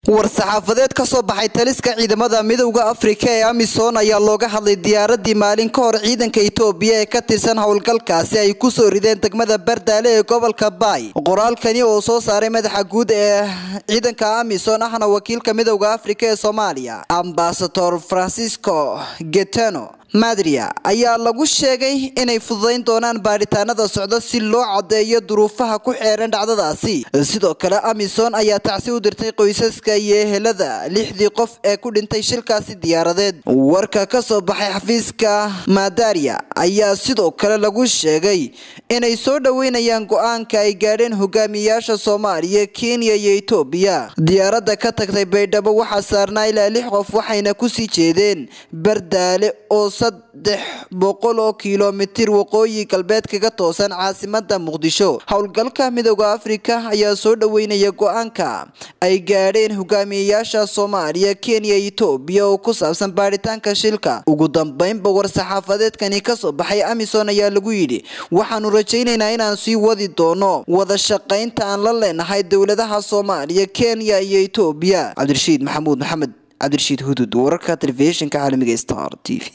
war-saxaafadeed ka soo baxay taliska ciidamada midowda afrika ee amisom ayaa looga hadlay diyaaradii maalin ka hor ciidanka itoobiya ee ka tirsan howlgalkaasi ay ku soo rideen degmada bardaale ee gobolka baay qoraalkani oo soo saaray madaxa guud ee ciidanka amisom ahna wakiilka midowda afrika ee soomaaliya ambasador francisco getano madria ayaa lagu sheegay inay fududayn doonaan baadhitaanada socda si loo caddeeyo duruufaha ku xeeran dhacdadaasi sidoo kale amisom ayaa tacsi u dirtay qoysaska iyo ehelada lixdii qof ee ku dhintay shilkaasi diyaaradeed warka ka soo baxay xafiiska madaria ayaa sidoo kale lagu sheegay inay soo dhoweynayaan go-aanka ay gaadheen hogaamiyayaasha soomaaliya kenya iyo etoobiya diyaaradda ka tagtay baydhabo waxaa saarnaa ilaa lix qof waxayna kusii jeedeen bardaale oo saddex boqol oo kilomitir waqooyi galbeed kaga toosan caasimada muqdisho howlgalka midowda afrika ayaa soo dhoweynaya go-aanka ay gaadheen hogaamiyayaasha soomaaliya kenya etoobiya oo ku saabsan baadhitaanka shilka ugu dambeynba war-saxaafadeedkani kasoo baxay amisom ayaa lagu yidhi waxaanu rajaynaynaa inaan sii wadi doono wada shaqaynta aan la leenahay dowladaha soomaaliya kenya iyo etoobiya cabdirashiid maxamuud maxamed cabdirashiid hudud wararka telefishinka caalamiga star t v